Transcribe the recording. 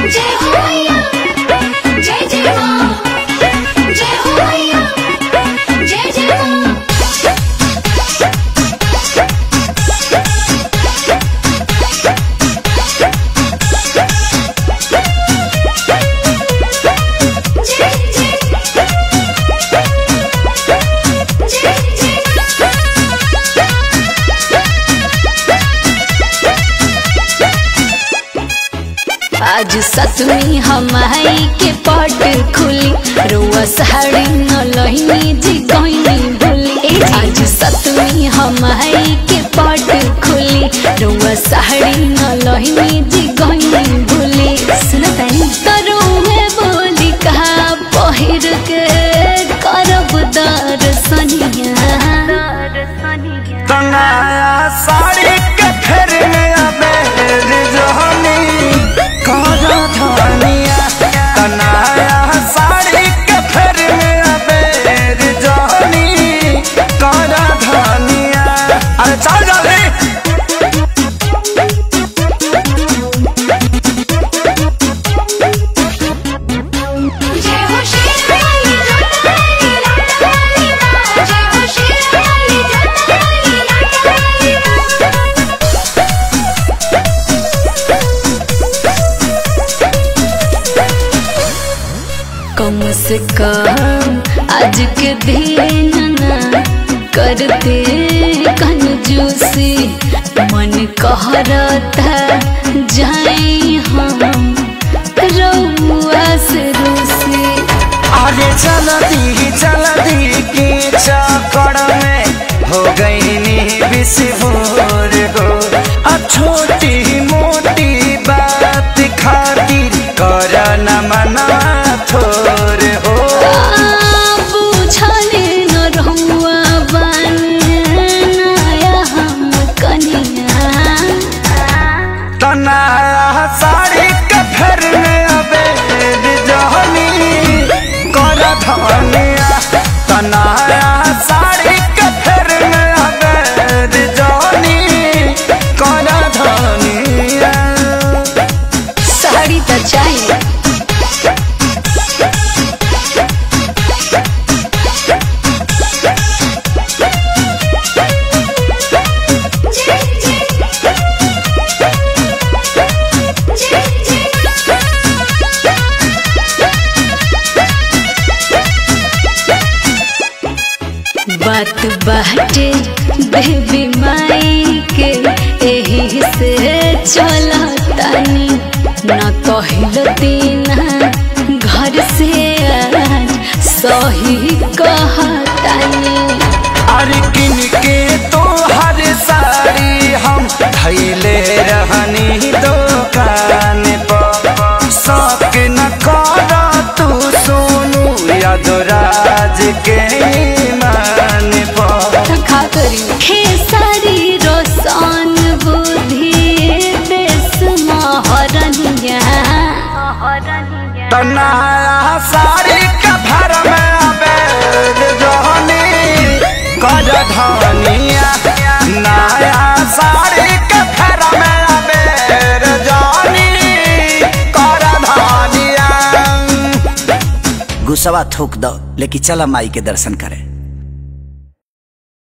जय हो मैया जय जय माँ जय हो मैया जय जय माँ जय जय जय आज सतमी हमाई के पट खुली रुआ साड़ी न लहिनी जी गईनी भूली आज सतमी हमाई के पट खुली रुआ साड़ी न लहिनी जी गईनी भूली सुनतानी तरुहे बोली कहा पहिर के करब दर्शनिया तनाया साड़ी के फेर में अबेर जहनी करा धनिया तनाया साड़ी के फेर में अबेर जहनी करा धनिया अरे चल जल्दी जय हो शेरवाली जोतावाली लाटावाली माँ जय हो शेरवाली जोतावाली लाटावाली माँ कम से कम आज के दिन ना करते कंजूसी मन कहरता जाई हम रउआ से रूसी अरे चलती चलती की चक्कर में हो गई नी विस्फोर हो आ छोटी मोटी बात खातिर कर न मना थोर हो बुझले न रहुआ बनाया हम कनिया तना साड़ी के फेर में अबे जहनी कर धनिया तना साड़ी के फेर में अबे जहनी कर धनिया साड़ी तो चाहिए जय जय जय बात बाटे बेबी माई के एही से चलतानी न कहल दीना घर से आज सही कहतानी अरे किन के तो हर साड़ी हम धैले रहनी दुकान पर शौक न कर तू सोनू यादराज के ईमान पर खा करी खेसारी रोशन बुद्धि देश महरनिया तनाया साड़ी के भर में अबेद जोहनी कर धनिया नया साड़ी के भर में अबेद जोहनी कर धनिया गुस्सावा थूक दो लेकिन चला माई के दर्शन करे